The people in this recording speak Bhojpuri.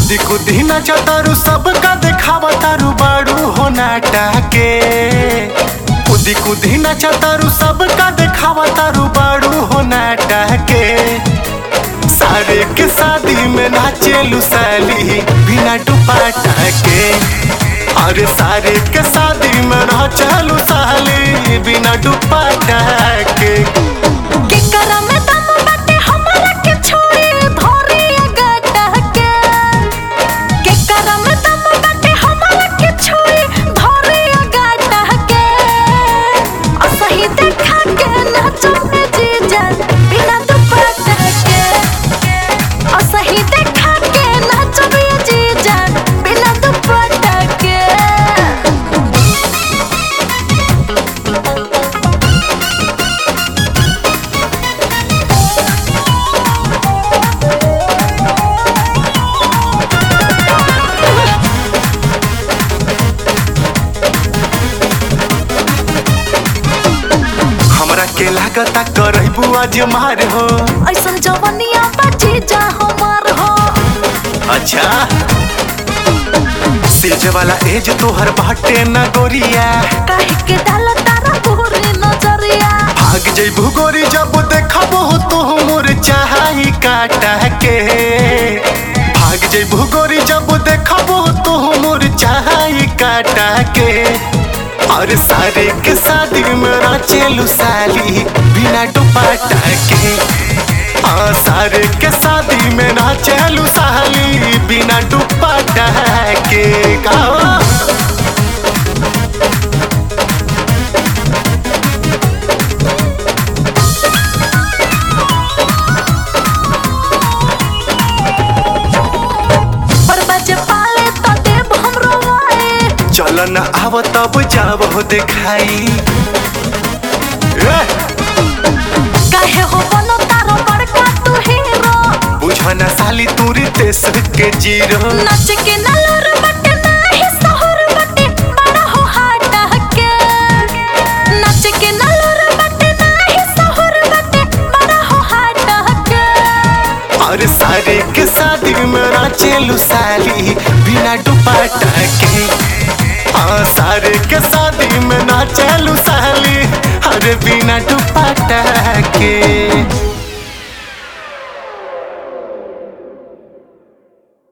कुदी कुदी नाचा तारू सबका देखावा तारू बाड़ू हो नाटा के कुदी कुदी नाचा तारू सबका देखावा तारू बाड़ू हो नाटा के सारे के शादी में नाचे लुसाली बिना दुपट्टा के अरे सारे के शादी में नाचे लुसाली बिना दुपट्टा के केकरा में दम बाटे हमरा के छोड़ी धोरी गड्ढा के केकरा में दम बाटे हमरा के छोड़ी धोरी गड्ढा के असही देखा के नाचो में जीजा बिना दुपट्टा के असही देखा के नाचो में जीजा बिना दुपट्टा के हमरा के लागता करबू आज मार हो ऐसन जवनिया बची जा हमार हो अच्छा सेज वाला एज तोहर बाटे न गोरिया काहे के डाल तारा पूरी नजरिया भाग जइबू गोरी जब देखबो तो मोर चाही काटा के भाग जइबू गोरी जब देखबो तो मोर चाही काटा के और सारे के शादी में नाचेलू साली बिना दुपट्टा के हाँ सारे के शादी में नाचेलू साली बिना दुपट्टा के गाओ पर बजे पाले तो देव हमरो आए चल न आव तब जाब हो देखाई ए, काहे हो बनो तारो बड़का तू हीरो बुझ न साली तूरी देश के जीरो नाच के नलर बटे नाही सहर बटे बड़ा हो हाटा के नाच के नलर बटे नाही सहर बटे बड़ा हो हाटा के और सारे के शादी में नाचेलू साली बिना दुपट्टा के हाँ सारे के शादी में नाचेलू साली अरे बिना दुपट्टा के